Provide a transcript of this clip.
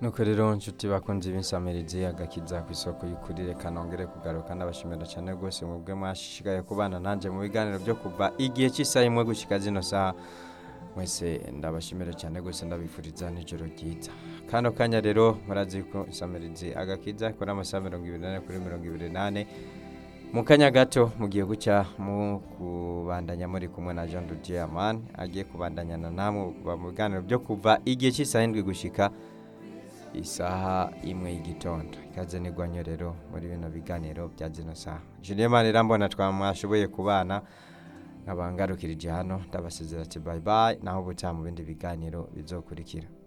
nuko rero nshuti bakunze b'insamirizi agakiza ku isoko y'ukuri reka nongere kugaruka ndabashimira cyane rwose mubwe mwashishikaye kubana nanjye mu biganiro byo kuva igihe cy'isaha imwe gushyika zino saha mwese ndabashimira cyane rwose ndabifuriza n'ijoro ryiza kano kanya rero murazi ko insamirizi agakiza ikora amasaha mirongo ibiri n'ane kuri mirongo ibiri n'ane mu kanya gato mugiye gucya mu kubandanya muri kumwe na jean dudiamani agiye kubandanyana namwe kuva mu biganiro byo kuva igihe cy'isaha indwi gushyika isaha imwe y'igitondo ikaze n'igwanyo rero muri bino biganiro bya zino saha julien manirambona twamwashoboye kubana nkaba ngarukirije hano ndabasezera ati bayi bayi naho ubutaha mu bindi biganiro bizokurikira